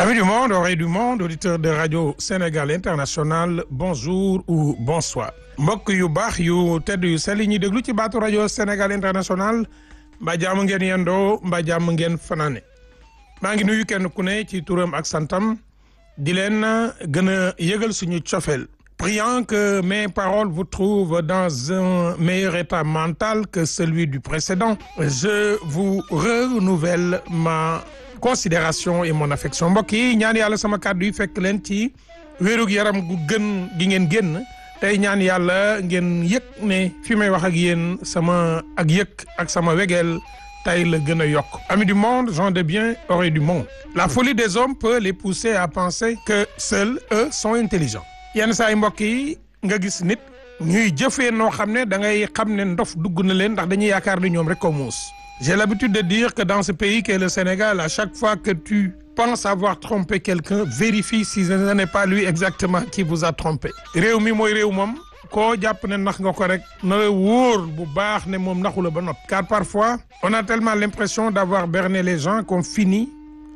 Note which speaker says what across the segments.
Speaker 1: Amis du monde, oreilles du monde, auditeurs de Radio Sénégal International, bonjour ou bonsoir. mbokk yu baax yu tedd yu sell yi ñuy déglu ci baatu rajo Sénégal International mbaa jàmm ngeen yendoo mbaa jàmm ngeen fanaane maa ngi nuyu kenn ku ne ci turam ak santam di leen gën a yëgal suñu cofeel priant que mes paroles vous trouvent dans un meilleur état mental que celui du précédent je vous renouvelle ma considération et mon affection mbokk yi ñaan yàlla sama kàddu yi fekk leen ci wérug yaram gu gën gi ngeen génn tey ñaan yàlla ngeen yëg ne fi may wax ak yéen sama ak yëg ak sama wegeel tey la gën a yokk amis du monde gens de bien oreilles du monde la folie des hommes peut les pousser à penser que seuls eux sont intelligents yenn saa yi mbokk yi nga gis nit ñuy jëfee noo xam ne da ngay xam ne ndof dugg na leen ndax dañuy yaakaar ni ñoom rek ko muus j'ai l'habitude de dire que dans ce pays qu'est le Sénégal à chaque fois que tu penses avoir trompé quelqu'un vérifie si ce n'est pas lui exactement qui vous a trompé réew mi mooy réew moom koo jàpp ne nax nga ko rek na la wóor bu baax ne moom naxu la ba nopp car parfois on a tellement l'impression d'avoir berné les gens qu'on finit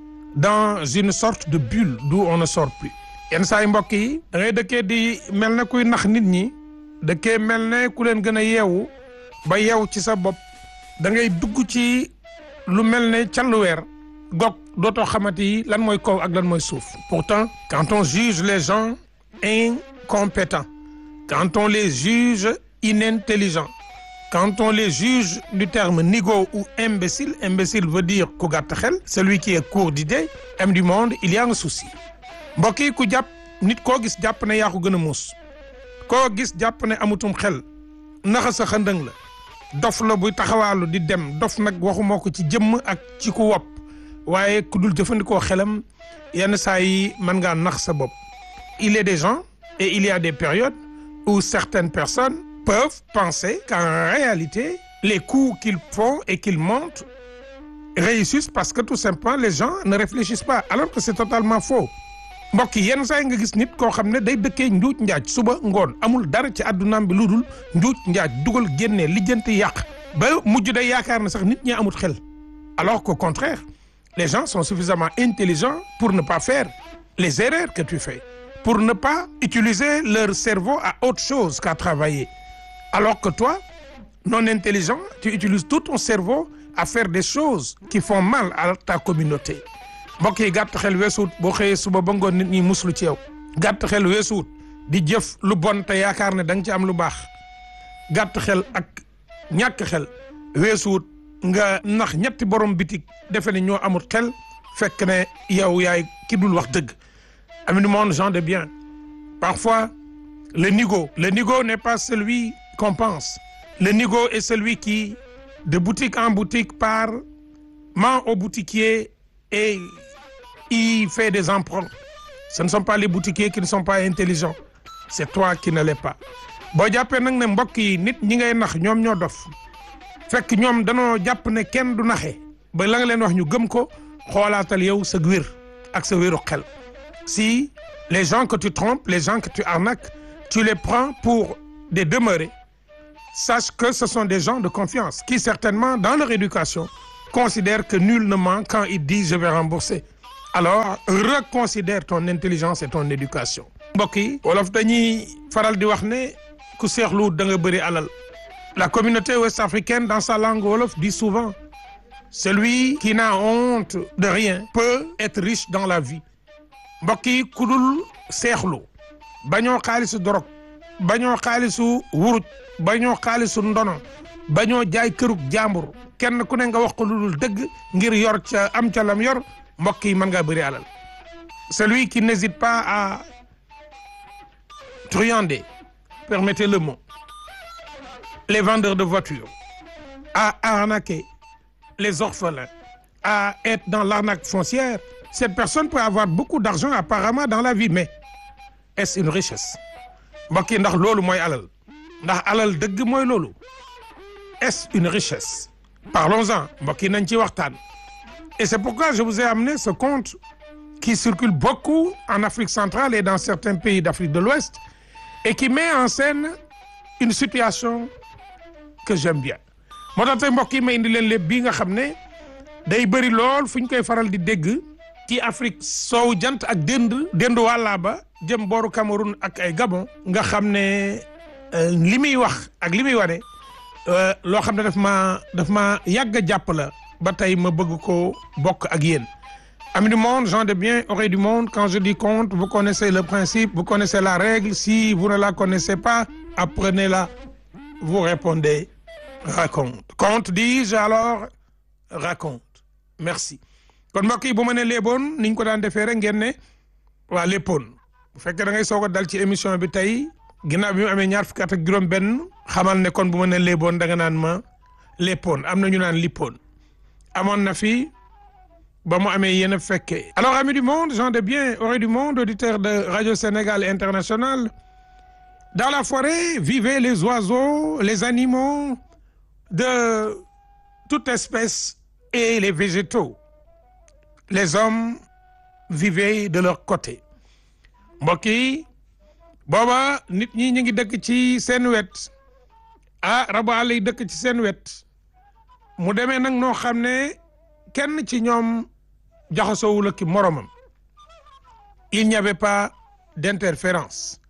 Speaker 1: dans une sorte de bulle d'où on ne sort plus yenn saa yi mbokk yi da ngay dëkkee di mel ne kuy nax nit ñi dëkkee mel ne ku leen gën a yeewu ba yeew ci sa bopp da ngay dugg ci lu mel ne calluweer gog dootoo xamante yi lan mooy kaw ak lan mooy suuf pourtant quand on juge les gens incompétents quand on les juge inintelligents quand on les juge du terme nigo ou imbécile imbécile veut dire ku gàtt xel celui qui est court d'idées aime du monde il y a un souci mbokk yi ku jàpp nit koo gis jàpp ne yaa ko gën a muus koo gis jàpp ne amutum xel naxa sa xëndëng la dof la buy taxawaalu di dem dof nag waxuma ko ci jëmm ak ci ku wopp waaye ku dul jëfandikoo xelam yenn saa yi mën ngaa nax sa bopp il est des gens et il y a des périodes où certaines personnes peuvent penser qu'en réalité les coups qu'ils font et qu'ils montent réussissent parce que tout simplement les gens ne réfléchissent pas alors que c'est totalement faux mbokk yi yenn saa yi nga gis nit koo xam ne day dëkkee njuuj njaaj suba ngoon amul dara ci addunaam bi lu dul njuuj njaaj dugal génnee lijjanti yàq ba mujj day yaakaar ne sax nit ñi amut xel alors qu'au contraire les gens sont suffisamment intelligents pour ne pas faire les erreurs que tu fais pour ne pas utiliser leur cerveau à autre chose qu'à travailler alors que toi non intelligent tu utilises tout ton cerveau à faire des choses qui font mal à ta communauté mbokk yi gàtt xel weesuut boo xëyee suba ba ngoon nit ñi muslu ci yow gàtt xel weesuut di jëf lu bon te yaakaar ne da nga ci am lu baax gàtt xel ak ñàkk xel weesuut nga nax ñetti borom bitik defe ne ñoo amul xel fekk ne yow yaay ki dul wax dëgg amis du monde gens de bien parfois le nigo le nigo n'est pas celui qu'on pense le nigo est celui qui de boutique en boutique part ment au boutiquier et il fait des emprunts ce ne sont pas les boutiquiers qui ne sont pas intelligents c'est toi qui ne l'es pas boo jàppee nag ne mbokk yi nit ñi ngay nax ñoom ñoo dof fekk ñoom danoo jàpp ne kenn du naxe ba la nga leen wax ñu gëm ko xoolaatal yow sa wér ak sa wéru xel si les gens que tu trompes les gens que tu arnaques tu les prends pour des demeurés sache que ce sont des gens de confiance qui certainement dans leur éducation considèrent que nul ne ment quand il dit je vais rembourser alors reconsidère ton intelligence et ton éducation mbokk yi wolof dañuy faral di wax ne ku seexlu da nga bëri alal la communauté ouest-africaine dans sa langue wolof dit souvent celui qui n'a honte de rien peut être riche dans la vie mbokk yi ku dul seexlu bañoo xaalisu dorog bañoo xaalisu wuruj bañoo xaalisu ndono bañoo jaay kërug jàmbur kenn ku ne nga wax ko lu dul dëgg ngir yor ca am ca lam yor mbokk yi mën ngaa bëri alal celui qui n'hésite pas à truander permettez le mot les vendeurs de voitures à arnaquer les orphelins à être dans l'arnaque foncière cette personne peut avoir beaucoup d'argent apparemment dans la vie mais est-ce une richesse mbokk yi ndax loolu mooy alal ndax alal dëgg mooy loolu est-ce une richesse parlons-en mbokk yi nañ ci waxtaan et c'est pourquoi je vous ai amené ce conte qui circule beaucoup en Afrique centrale et dans certains pays d'Afrique de l'Ouest et qui met en scène une situation que j'aime bien moo tax tey mbokk yi ma indi leen lépp bii nga xam ne day bëri lool fu ñu koy faral di dégg ci Afrique soow jant ak dénd déndu wàllaa ba jëm booru Cameroun ak ay Gabon nga xam ne li muy wax ak li muy wane loo xam ne daf ma daf ma yàgg a jàpp la ba tey ma bëgg ko bokk ak yéen amis du monde gens de bien oreilles du monde quand je dis conte vous connaissez le principe vous connaissez la règle si vous ne la connaissez pas apprenez-la vous répondez raconte conte dis-je alors raconte merci kon mbokk yi bu ma ne léeboon niñ ko daan defee rek ngeen ne waa léppoon bu fekkee da ngay soog a dal ci émission bi tey ginnaaw bi mu amee ñaar fukki at ak juróom benn xamal ne kon bu ma ne léeboon da nga naan ma léppoon am na ñu naan lippoon amoon na fi ba mu amee yéen a fekkee alors amis du monde gens de bien oreilles du monde auditeurs de Radio Sénégal International dans la forêt vivaient les oiseaux les animaux de toute espèce et les végétaux les hommes vivaient de leur côté mbokk yi booba nit ñi ñu ngi dëkk ci seen wet ah rabu àll yi dëkk ci seen wet mu demee nag noo xam ne kenn ci ñoom jaxasoowul ak moromam il n'y avait pas d'interférence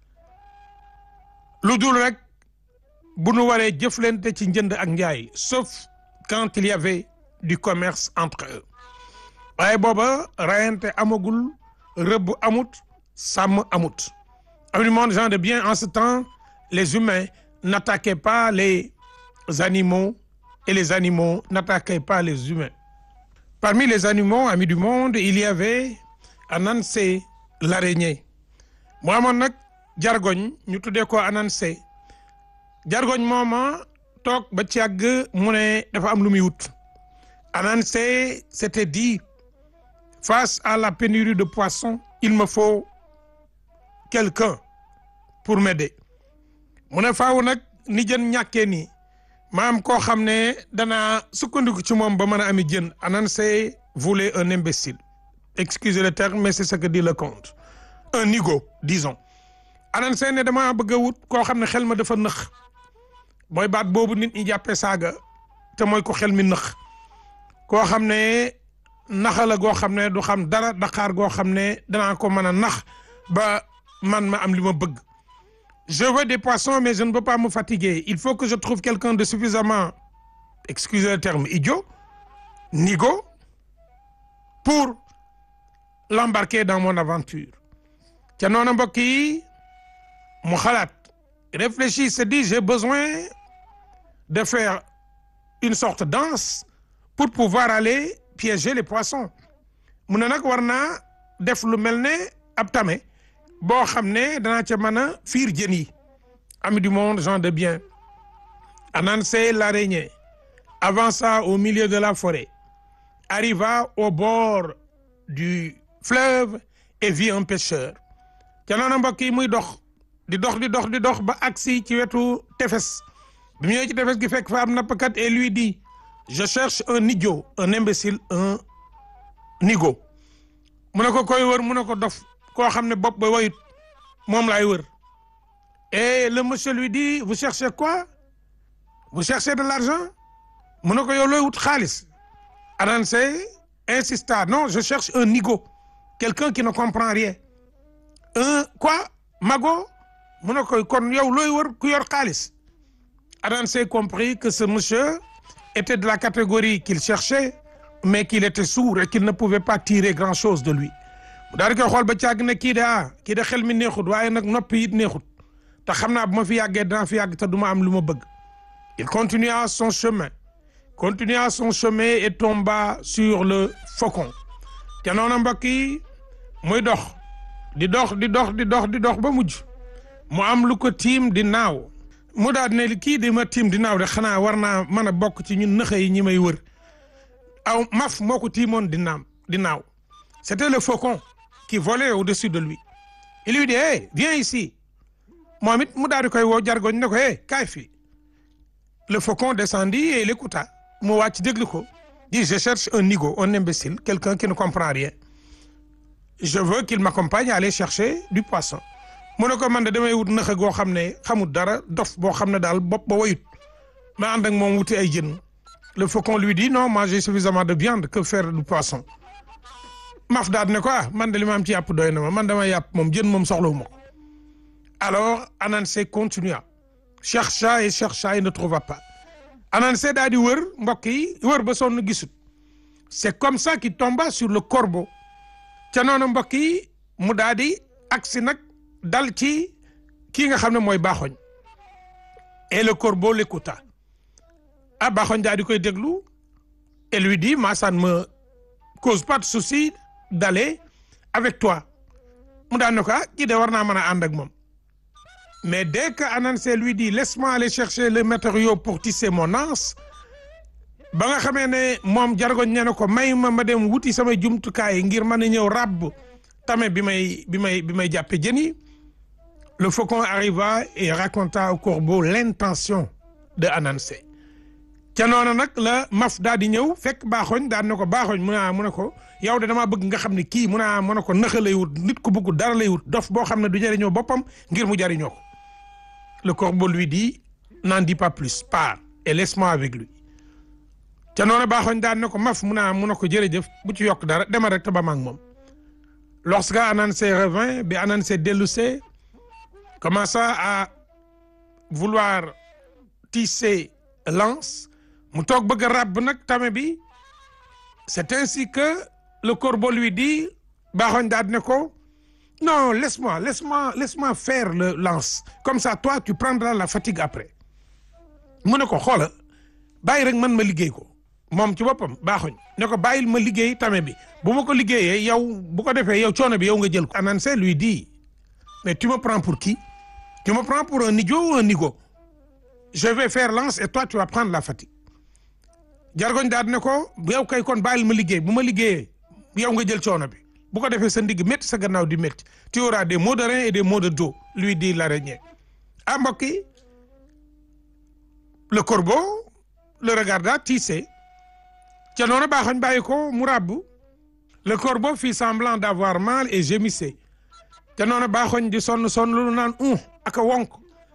Speaker 1: lu dul rek bu nu waree jëflante ci njënd ak njaay sauf quand il y avait du commerce entre eux waaye booba rayante amagul rëbb amut sàmm amut amis du monde gens de bien en ce temps les humains n'attaquaient pas les animaux et les animaux n'attaquaient pas les humains parmi les animaux amis du monde il y avait Ananse l'araignée mu amoon nag jargoñ ñu tuddee ko Ananse jargoñ mooma toog ba ci yàgg mu ne dafa am lu muy wut Ananse s'était dit face à la pénurie de poissons il me faut quelqu'un pour m'aider mu ne faaw nag ni jën ñàkkee nii maam koo xam ne danaa sukkandiku ci moom ba mën a ami jën Ananse voulait un imbécile excusez le terme mais c'est ce que dit le conte un nigo disons Ananse ne dama bëgg a wut koo xam ne xel ma dafa nëx mooy baat boobu nit ñi jàppee saaga te mooy ko xel mi nëx koo xam ne naxa la goo xam ne du xam dara daqaar goo xam ne danaa ko mën a nax ba man ma am li ma bëgg je veux des poissons mais je ne veux pas me fatiguer il faut que je trouve quelqu'un de suffisamment excusez le terme idiot nigo pour l'embarquer dans mon aventure ca noonu mbokk yi mu xalaat réfléchit se dit j'ai besoin de faire une sorte danse pour pouvoir aller piéger les poissons mu ne nag war naa def lu mel ne ab tame boo xam ne danaa ca mën a fiir jën yi amis du monde gens de bien Ananse l'araignée avança au milieu de la forêt arriva au bord du fleuve et vit un pêcheur ca noonu mbokk yi muy dox di dox di dox di dox ba agsi ci wetu tefes bi mu ñëwee ci tefes gi fekk fa am nappkat et lui dit je cherche un idiot un imbécile un nigo mu ne ko koy wër mu ne ko dof koo xam ne bopp ba wayut moom laay wër et le monsieur lui dit vous cherchez quoi vous cherchez de l'argent mu ne ko yow looy wut xaalis Ananse insista non je cherche un nigo quelqu'un qui ne comprend rien un quoi mago mu ne ko kon yow looy wër ku yor xaalis Ananse comprit que ce monsieur était de la catégorie qu'il cherchait mais qu'il était sourd et qu'il ne pouvait pas tirer grand-chose de lui daal di koy xool ba càgg ne kii de ah kii de xel mi neexut waaye nag noppi it neexut te xam naa bu ma fi yàggee dinaa fi yàgg te du ma am lu ma bëgg il continua son chemin continua son chemin et tomba sur le faucon te noonu mbokk yi muy dox di dox di dox di dox di dox ba mujj mu am lu ko tiim di naaw mu daal ne kii di ma tiim di naaw de xanaa war naa mën a bokk ci ñun nëxa yi ñi may wër aw maf moo ko tiimoon di naam di naaw c'était le faucon qui volait au-dessus de lui il lui dit hey viens ici moom it mu daal di koy woo jargoñ ne ko hey kaay fii le faucon descendit et il écouta mu wàcc déglu ko dit je cherche un nigo un imbécile quelqu'un qui ne comprend rien je veux qu'il m'accompagne à aller chercher du poisson mu ne ko man de damay wut nëxa goo xam ne xamul dara dof boo xam ne daal bopp ba wayut ma ànd ak moom wuti ay jën le faucon lui dit non moi j'ai suffisamment de viande que faire du poisson maf daal ne ko ah man de li ma am ci yàpp doy na ma man dama yàpp moom jën moom soxlawu ma ko alors Ananse continua chercha et chercha et ne trouva pas Ananse daal di wër mbokk yi wër ba sonn gisut c'est comme ça qu'il tomba sur le corbeau ca noonu mbokk yi mu daal di agsi nag dal ci kii nga xam ne mooy baaxoñ et le corbeau l'écouta ah baaxoñ daal di koy déglu et lui dit moi ça ne me cause pas de souci d'aller avec toi mu daan ne ko ah kii de war naa mën a ànd ak moom mais dès que Ananse lui dit laisse-moi aller chercher le matériau pour tisser mon anse ba nga xamee ne moom jargoñ ne na ko may ma ma dem wuti samay jumtukaay ngir mën a ñëw ràbb tame bi may bi may bi may jàppe jën yi le faucon arriva et raconta au corbeau l'intention de Ananse ca noonu nag la maf daal di ñëw fekk baaxoñ daan na ko baaxoñ mu ne mu ne ko yow de damaa bëgg nga xam ne kii mu ne mu ne ko naxa lay wut nit ku bëgg dara lay wut dof boo xam ne du jëriñoo boppam ngir mu jëriñoo ko le corbeau lui dit n'en dis pas plus pars et laisse-moi avec lui ca noonu baaxoñ daan na ko maf mu ne mu ne ko jërëjëf bu ci yokk dara demal rek te ba ma ak moom lorsque Ananse revint bi Ananse dellusee commença à vouloir tisser l'anse mu toog bëgg a ràbb nag tame bi c'est ainsi que le corbeau lui dit baaxoñ daal ne ko non laisse-moi laisse-moi laisse-moi faire le lance comme ça toi tu prendras la fatigue après mu ne ko xoola bàyyi rek man ma liggéey ko moom ci boppam baaxoñ ne ko bàyyil ma liggéey tame bi bu ma ko liggéeyee yow bu ko defee yow coono bi yow nga jël ko Ananse lui dit mais tu me prends pour qui tu me prends pour un idiot ou un nigo je vais faire lance et toi tu vas prendre la fatigue jargoñ daal ne ko yow kay kon bàyyil ma liggéey bu ma liggéeyee yow nga jël coono bi bu ko defee sa ndigg métti sa gannaaw di métti tu auras des maux de rein et des maux de dos lui dit l'araignée ah mbokk yi le corbeau le regarda tissé ca noonu baaxoñ bàyyi ko mu ràbb le corbeau fit semblant d'avoir mal et gémissait ca noonu baaxoñ di sonn sonn lu naan un ak a wonk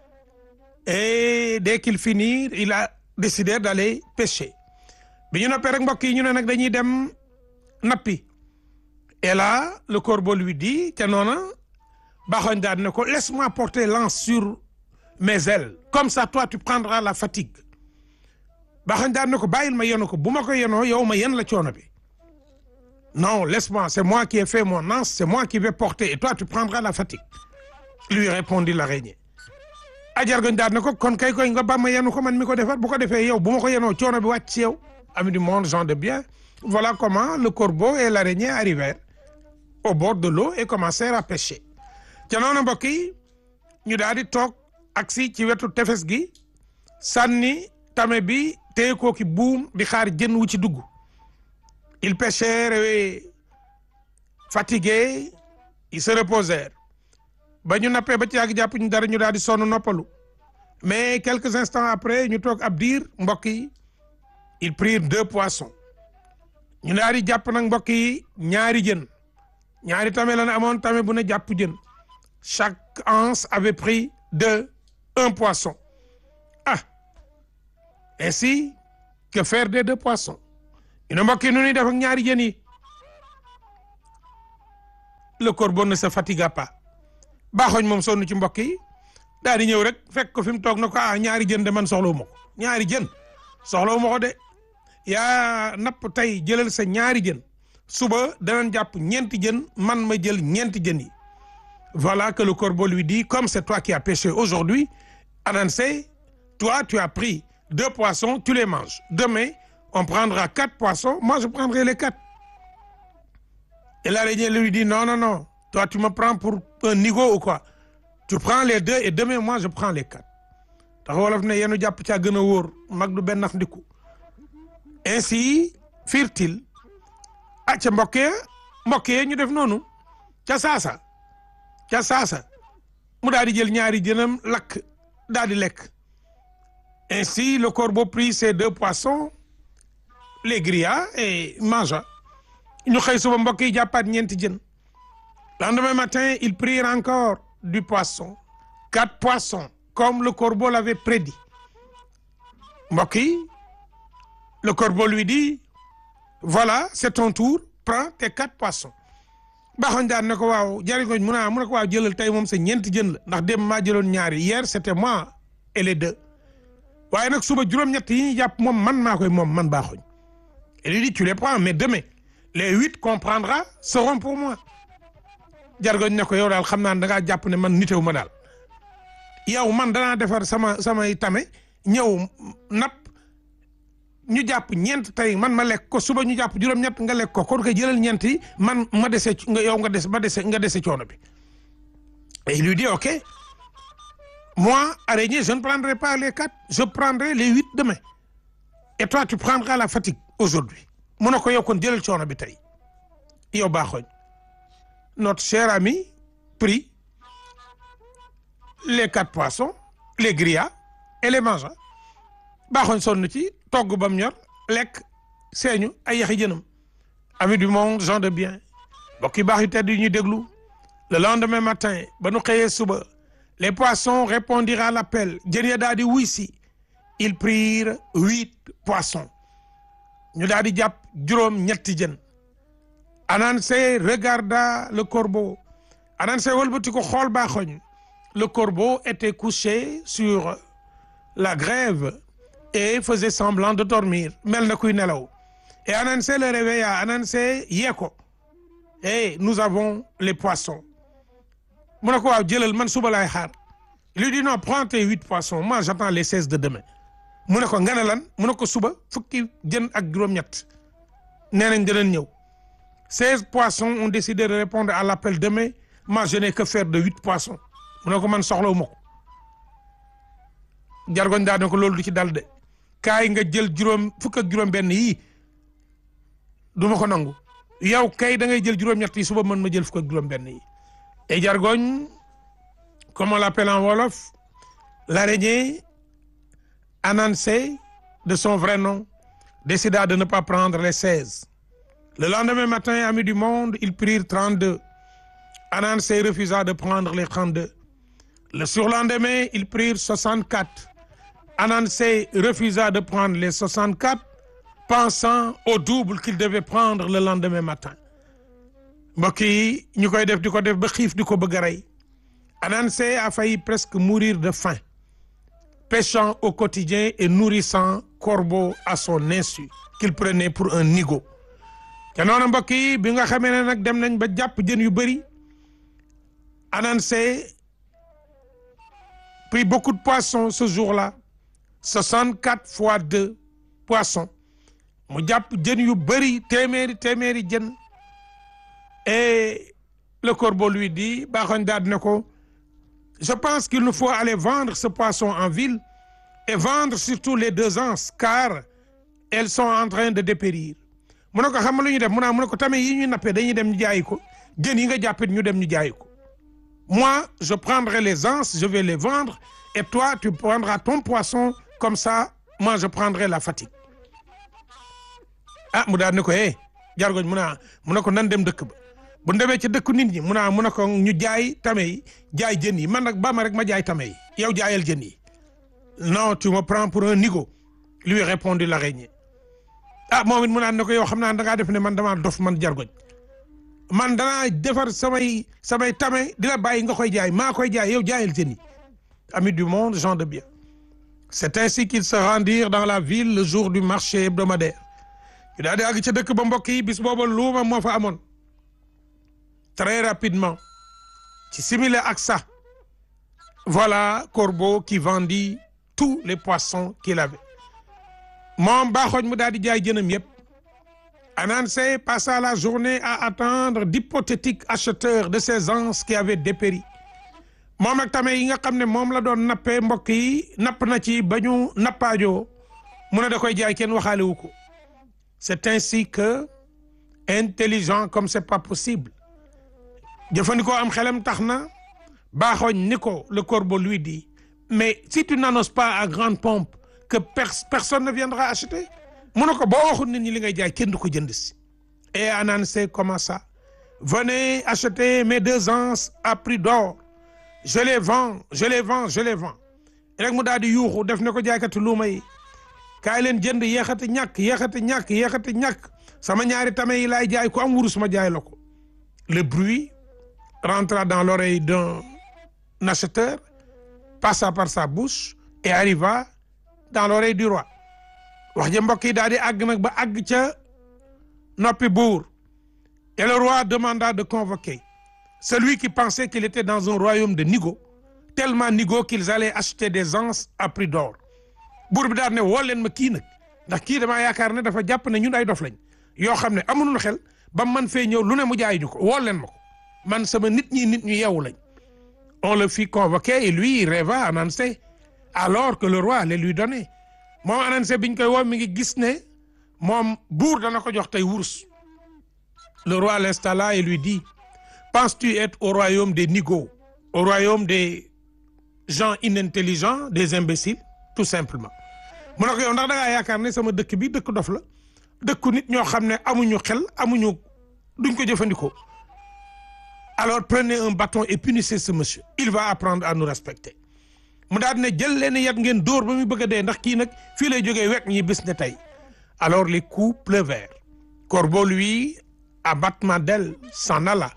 Speaker 1: et dès qu'il finit il a décidé d'aller pêcher bi ñu noppee rek mbokk yi ñu ne nag dañuy dem nappi et là le corbeau lui dit ca noona baaxoñ daal ne ko laisse-moi porter l'anse sur mes ailes comme ça toi tu prendras la fatigue baaxoñ daal ne ko bàyyil ma yenu ko bu ma ko yenoo yow ma yen la coono bi non laisse-moi c'est moi qui ai fait mon anse c'est moi qui vais porter et toi tu prendras la fatigue lui répondit l'araignée ajargoñ daal ne ko kon kay koy nga ba ma yenu ko man mi ko defar bu ko defee yow bu ma ko yenoo coono bi wàcc ci yow ami du monde gens de bien voilà comment le corbeau et l'araignée arrivèrent au bord de l'eau et commencèrent à pêcher ca noonu mbokk yi ñu daal di toog agsi ci wetu tefes gi sànni tame bi téye ko ki buum di xaar jën wu ci dugg ils pêchèrent et fatigués ils se reposèrent ba ñu nappee ba ci yàgg jàpp ñu dara ñu daal di sonn noppalu mais quelques instants après ñu toog ab diir mbokk yi ils prirent deux poissons ñu daal di jàpp nag mbokk yi ñaari jën ñaari tame la ne amoon tame bu ne jàpp jën chaque anse avait pris de un poisson ah ainsi que faire des deux poissons ñu ne mbokk yi nu ñuy def ak ñaari jën yi le corbeau ne se fatigua pas baaxoñ moom sonn ci mbokk yi daal di ñëw rek fekk ko fi mu toog na ko ah ñaari jën de man soxlawu ma ko ñaari jën soxlawu ma ko de yaa napp tey jëlal sa ñaari jën suba danañ jàpp ñeenti jën man ma jël ñeenti jën yi voilà que le corbeau lui dit comme c'est toi qui as pêché aujourd'hui Ananse toi tu as pris deux poissons tu les manges demain on prendra quatre poissons moi je prendrai les quatre et l'araignée lui dit non non non toi tu me prends pour un nigo ou quoi tu prends les deux et demain moi je prends les quatre tax wolof ne yenu jàpp caa gën a wóor mag du benn nax ndiku ainsi firent-ils ah ca mbokk ya mbokk ya ñu def noonu ca saasa ca saasa mu daal di jël ñaari jënam lakk daal di lekk ainsi le corbeau prit ses deux poissons les grilla et mangea ñu xëy suba mbokk yi jàppaat ñeenti jën lendemain matin ils prirent encore du poisson quatre poissons comme le corbeau l'avait prédit mbokk yi le corbeau lui dit voilà c'est ton tour prends tes quatre poissons baaxoon daan ne ko waaw jariñooñ mu naa mu ne ko waaw jëlal tey moom sa ñeenti jën la ndax dem maa jëloon ñaari hier c'était moi et les deux waaye nag suba juróom-ñett yi ñuy jàpp moom man maa koy moom man baaxoñ et lui dit tu les prends mais demain les huit qu'on prendra seront pour moi jargoñ ne ko yow daal xam naa ne da ngaa jàpp ne man nitew ma daal yow man danaa defar sama samay tame ñëw napp ñu jàpp ñeent tey man ma lekk ko suba ñu jàpp juróom-ñett nga lekk ko kon koy jëlal ñeent yi man ma dese nga yow nga des ma dese nga dese coono bi et il lui dit ok moi araignée je ne prendrai pas les quatre je prendrai les huit demain et toi tu prendras la fatigue aujourd'hui mu ne ko yow kon jëlal coono bi tey yow baaxooñ notre cher ami prit les quatre poissons les grilla et les mangea baaxoñ sonn ci togg ba mu ñor lekk seeñu ay yaxi jënam ami du monde gens de bien mbokk yi baax yu tedd yi ñuy déglu le lendemain matin ba nu xëyee suba les poissons répondirent à l'appel jën ya daal di wuy si ils prirent huit poissons ñu daal di jàpp juróom ñetti jën Ananse regarda le corbeau Ananse wëlbati ko xool baaxoñ le corbeau était couché sur la grève et faisait semblant de dormir mel na kuy nelaw et Ananse le réveilla Ananse yee ko et nous avons les poissons mu ne ko waaw jëlal man suba laay xaar il lui dit non prends tes huit poissons moi j'attends les seize de demain mu ne ko nga ne lan mu ne ko suba fukki jën ak juróom-ñett nee nañ danañ ñëw seize poissons ont décidé de répondre à l'appel demain moi je n'ai que faire de huit poissons mu ne ko man soxlawu ma ko jargoñ daa ne ko loolu du ci dal de kaay nga jël juróom fukk ak juróom-benn yii du ma ko nangu yow kay da ngay jël juróom-ñett yi suba mën ma jël fukk ak juróom-benn yi et jargoñ comme on l'appelle en wolof l'araignée Ananse de son vrai nom décida de ne pas prendre les seize le lendemain matin amis du monde ils prirent trente-deux Ananse refusa de prendre les trente-deux le surlendemain ils prirent soixante-quatre Ananse refusa de prendre les soixante-quatre pensant au double qu'il devait prendre le lendemain matin mbokk yi ñu koy def di ko def ba xiif di ko bëgg a rey Ananse a failli presque mourir de faim pêchant au quotidien et nourrissant corbeau à son insu qu'il prenait pour un nigo te noonu mbokk yi bi nga xamee ne nag dem nañ ba jàpp jën yu bëri Ananse prit beaucoup de poissons ce jour-là soixante-quatre fois deux poissons mu jàpp jën yu bëri téeméeri téeméeri jën et le corbeau lui dit baaxoñ daal ne ko je pense qu'il nous faut aller vendre ce poisson en ville et vendre surtout les deux anses car elles sont en train de dépérir mu ne ko xam nga lu ñu def mu naa mu ne ko tamit yi ñuy nappee dañuy dem ñu jaayi ko jën yi nga jàppit ñu dem ñu jaayi ko moi je prendrai les anses je vais les vendre et toi tu prendras ton poisson comme ça moi je prendrai la fatigue ah mu daal ne ko eh jargoñ mu naa mu ne ko nan dem dëkk ba bu demee ci dëkku nit ñi mu naa mu ne ko ñu jaay tame yi jaay jën yi man nag ba ma rek ma jaay tame yi yow jaayal jën yi non tu me prends pour un nigo lui répondit l'araignée ah moom it mu naan ne ko yow xam naa da ngaa def ne man damaa dof man jargoñ man danaa defar samay samay tame di la bàyyi nga koy jaay maa koy jaay yow jaayal jën yi amis du monde gens de bien c'est ainsi qu'ils se rendirent dans la ville le jour du marché hebdomadaire yu daal di àgg ca dëkk ba mbokk yi bis booba luuma moo fa amoon très rapidement ci simile ak ça voilà Corbeau qui vendit tous les poissons qu'il avait moom baaxooñ mu daal di jaay jënam yépp Ananse passa la journée à attendre d'hypothétiques acheteurs de ces anses qui avaient dépéri moom ak tamit yi nga xam ne moom la doon nappee mbokk yi napp na ci ba ñu nappaajoo mu ne da koy jaay kenn waxaale wu ko c'est ainsi que intelligent comme c'est pas possible jëfandikoo am xelam tax na baaxooñ ni ko le corbeau lui dit mais si tu n'annonces pas à grande pompe que personne ne viendra acheter mu ne ko boo waxul nit ñi li ngay jaay kenn du ko jënd si et Ananse commença venez acheter mes deux anses à prix d'or je les vends je les vends je les vends rek mu daal di yuuxu def ne ko jaaykatu luuma yi kaay leen jënd yeexati ñàkk yeexati ñàkk yeexati ñàkk sama ñaari tame yi laay jaay ku am wurus ma jaay la ko le bruit rentra dans l'oreille d'un acheteur passa par sa bouche et arriva dans l'oreille du roi wax ja mbokk yi daal di àgg nag ba àgg ca noppi buur et le roi demanda de convoquer celui qui pensait qu'il était dans un royaume de nigo tellement nigo qu'ils allaient acheter des anses à prix d'or buur bi daal ne woo leen ma kii nag ndax kii damaa yaakaar ne dafa jàpp ne ñun ay dof lañ yoo xam ne amuñu xel ba man fee ñëw lu ne mu jaay ñu ko woo leen ma ko man sama nit ñi nit ñu yeewu lañ on le fit convoquer et lui il rêva Anansé alors que le roi allait lui donner moom Anansé biñ koy woo mi ngi gis ne moom buur dana ko jox tey wurus le roi l'installa et lui dit penses-tu être au royaume des nigauds au royaume des gens inintelligents des imbéciles tout simplement mu ne ko yow ndax da ngaa yaakaar ne sama dëkk bi dëkk dof la dëkku nit ñoo xam ne amuñu xel amuñu duñ ko jëfandikoo alors prenez un bâton et punissez ce monsieur il va apprendre à nous respecter mu daal ne jël leen yat ngeen dóor ba muy bëgg a dee ndax kii nag fii lay jógee wekk ñi bis ne tey alors les coups pleuvèrent Corbeau lui à battement d'ailes s'en alla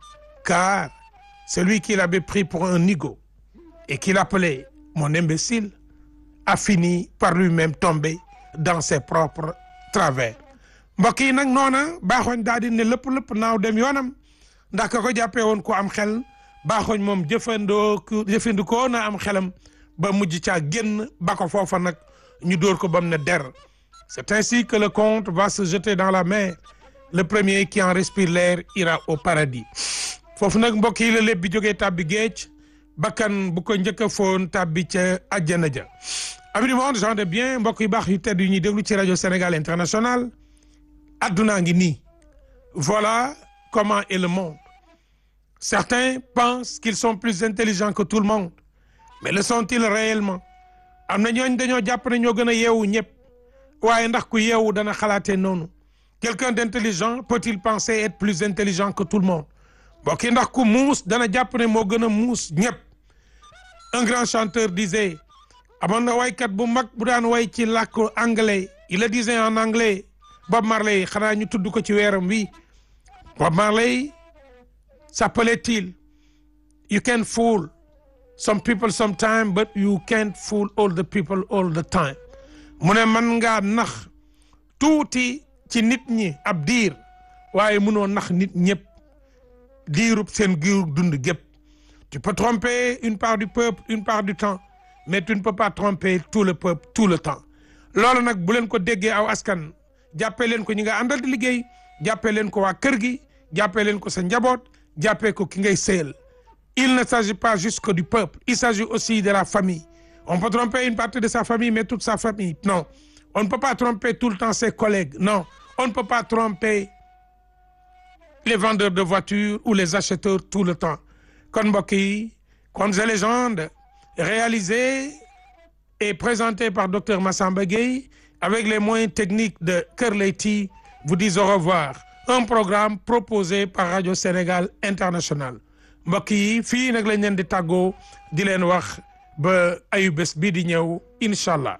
Speaker 1: car celui qu'il avait pris pour un nigaud et qu'il appelait mon imbécile a fini par lui-même tomber dans ses propres travers mbokk yi nag noona baaxooñ daal di ne lépp lépp naaw dem yoonam ndax ka ko jàppee woon ko am xel baaxooñ moom jëfandoo jëfandikoo na am xelam ba mujj caa génn ba ko foofa nag ñu dóor ko ba mu ne der c'est ainsi que le conte va se jeter dans la mer le premier qui en respire l'air ira au paradis foofu nag mbokk yi la lépp bi jógee tàbbi géej bakkan bu ko njëkk a foon tàbbi ca àjjana ja ami du monde gens de bien mbokk yu baax yu tedd yu ñuy déglu ci rajo Sénégal international addunaa ngi nii voilà comment est le monde certains pensent qu'ils sont plus intelligents que tout le monde mais le sont-ils réellement am na ñooñ dañoo jàpp ne ñoo gën a yeewu ñëpp waaye ndax ku yeewu dana xalaatee noonu quelqu'un d'intelligent peut-il penser être plus intelligent que tout le monde mbokk yi ndax ku muus dana jàpp ne moo gën a muus ñëpp un grand chanteur disait amoon na waykat bu mag bu daan way ci làkk anglais il le disait en anglais Bob Marley xanaa ñu tudd ko ci weeram wi Bob Marley s'appelait-il you can fool some people sometime but you can't fool all the people all the time mu ne man ngaa nax tuuti ci nit ñi ab diir waaye mënoo nax nit ñëpp diirub seen giir dund gépp tu peux tromper une part du peuple une part du temps mais tu ne peux pas tromper tout le peuple tout le temps loolu nag bu leen ko déggee aw askan jàppee leen ko ñi nga àndal di liggéey jàppee leen ko waa kër gi jàppee leen ko sa njaboot jàppee ko ki ngay sëyal il ne s'agit pas juste que du peuple il s'agit aussi de la famille on peut tromper une partie de sa famille mais toute sa famille non on ne peut pas tromper tout le temps ses collègues non on ne peut pas tromper les vendeurs de voitures ou les acheteurs tout le temps kon mbokk yi Contes et légendes réalisé et présenté par docteur Massamba Gueye avec les moyens techniques de Kër Leyti vous disent au revoir un programme proposé par Radio Sénégal International mbokk yi fii nag lañ leen di tàggoo di leen wax ba ayu bés bii di ñëw incha allah.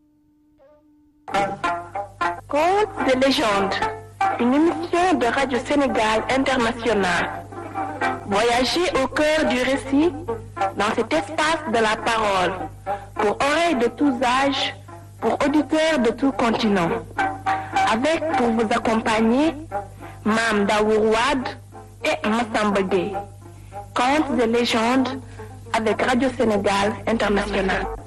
Speaker 2: Contes de légende, une émission de Radio Sénégal International. Voyagez au cœur du récit dans cet espace de la parole, pour oreilles de tous âges, pour auditeurs de tout continent. Avec pour vous accompagner Mam Daourouad et Massamba Gueye. Contes de légende avec Radio Sénégal International.